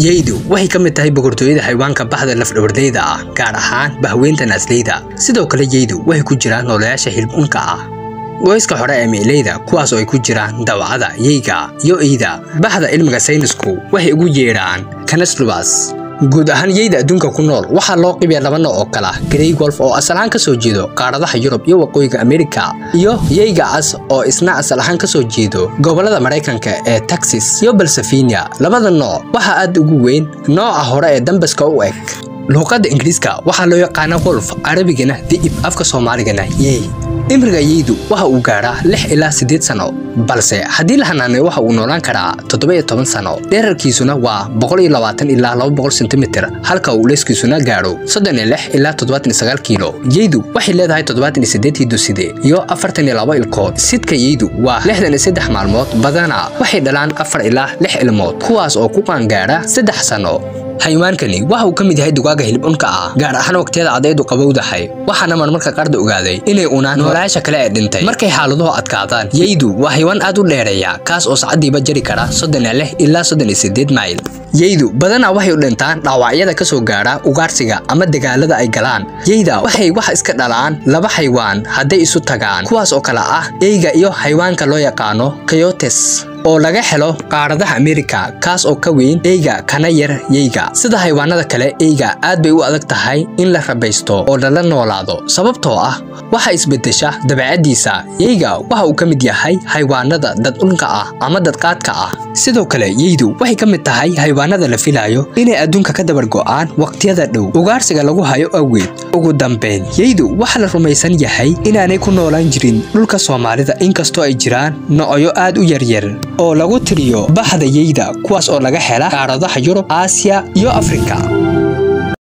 yeydu waxay ka mid tahay boqortooyada xayawaanka baxda lafdhabarleyda ah gaar ahaan bahweynta naasleyda sidoo kale yeydu waxay ku jiraan noolayaasha hilibunka ah gooyska hore ee meeleyda kuwaas oo ay ku jiraan dawacada yeyga iyo eyda baxda cilmiga saynisku waxay ugu yeedhaan canaslubas guud ahaan yeyda adduunka ku nool waxaa loo qibiya laba nooc oo kala grey wolf oo asal ahaan ka soo jeedo qaaradaha yurub iyo waqooyiga amerika iyo yeyga cas oo isna asal ahaan ka soo jeedo gobollada maraykanka ee texas iyo balsafinia labada nooc waxaa aad ugu weyn nooca hore ee dambaska u eg luuqadda ingiriiska waxaa loo yaqaana wolf carabigana di'ib afka soomaaligana yey imriga yeydu waxa uu gaadhaa lix ilaa siddeed sano balse haddii la hanaaneyo waxa uu noolaan karaa toddoba iyo toban sano dherarkiisuna waa boqol iyo labaatan ilaa laba boqol sentimitir halka uu leeskiisuna gaadho soddon iyo lix ilaa toddobaatan iyo sagaal kiilo yeydu waxay leedahay toddobaatan iyo siddeed hidoside iyo afartan iyo laba ilkood sidka yeydu waa lixdan iyo saddex maalmood badana waxay dhalaan afar ilaa lix ilmood kuwaas oo ku qaangaadha saddex sano xayawaankani waxa uu ka mid yahay dugaaga hilibunka ah gaar ahaan waqtiyada cadaydu qabowdahay waxaana marmarka qaarda ogaaday inay unaan noolayaasha kale ee dhintay markay xaaladuhu adkaadaan yeydu waa xayawaan aad u dheereeya kaas oo sacadiiba jari kara soddon iyo lix ilaa soddon iyo siddeed mayl yeydu badanaa waxay u dhintaan dhaawacyada ka soo gaadha ugaarsiga ama dagaalada ay galaan yeyda waxay wax iska dhalaan laba xaywaan hadday isu tagaan kuwaas oo kale ah eyga iyo xayawaanka loo yaqaano coyotes oo laga helo qaaradaha amerika kaas oo ka weyn eyga kana yar yeyga sida xayawaanada kale eyga aad bay u adag tahay in la rabaysto oo lala noolaado sababtoo ah waxa isbedesha dabeecadiisa yeyga waxa uu ka mid yahay xayawaanada dadunka ah ama dadqaadka ah sidoo kale yeydu waxay ka mid tahay xayawaanada la filayo inay adduunka ka dabar go'aan waqtiyada dhow ugaarsiga lagu hayo awgeed ugu dambeyn yeydu waxa la rumaysan yahay inaanay ku noolaan jirin dhulka soomaalida inkastoo ay jiraan noocyo aad u yaryar oo lagu tiriyo baxda yeyda kuwaas oo laga hela qaaradaha yurub aasiya iyo afrika